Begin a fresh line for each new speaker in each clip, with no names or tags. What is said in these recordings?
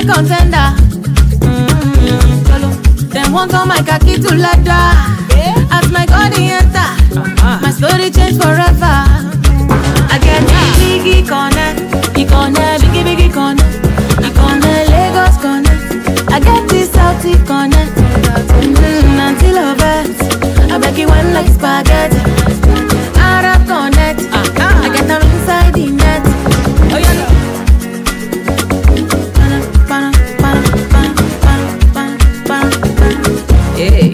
get contender. Mm, Cholo. Them want all my khaki to leather. As my body enter, my story change forever. I get biggie connect, biggie connect, biggie biggie connect, biggie connect, Lagos connect. I get this Saudi connect, mm, until of it. I beg you one like spaghetti. Arab connect, I get them inside the net. Oh yeah. Bana, bana, bana, bana, bana, bana, bana. Yeah.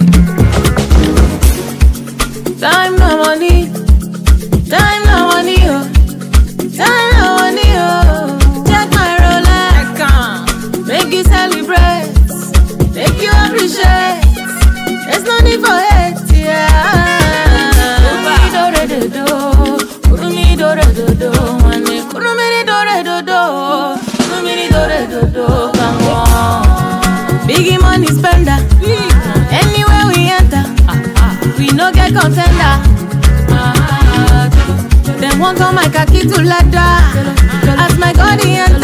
Time no money, time no money, oh. Time no money, oh. Check my Rolex, make you celebrate, make you appreciate. There's no need for hate, yeah. Kurumi dore dodo, kurumi dore dodo, wane kurumi dore dodo, kurumi dore dodo, come on. Biggie money spender, anywhere we enter, we no get contender. Them want all my khaki to leather, as my body enter.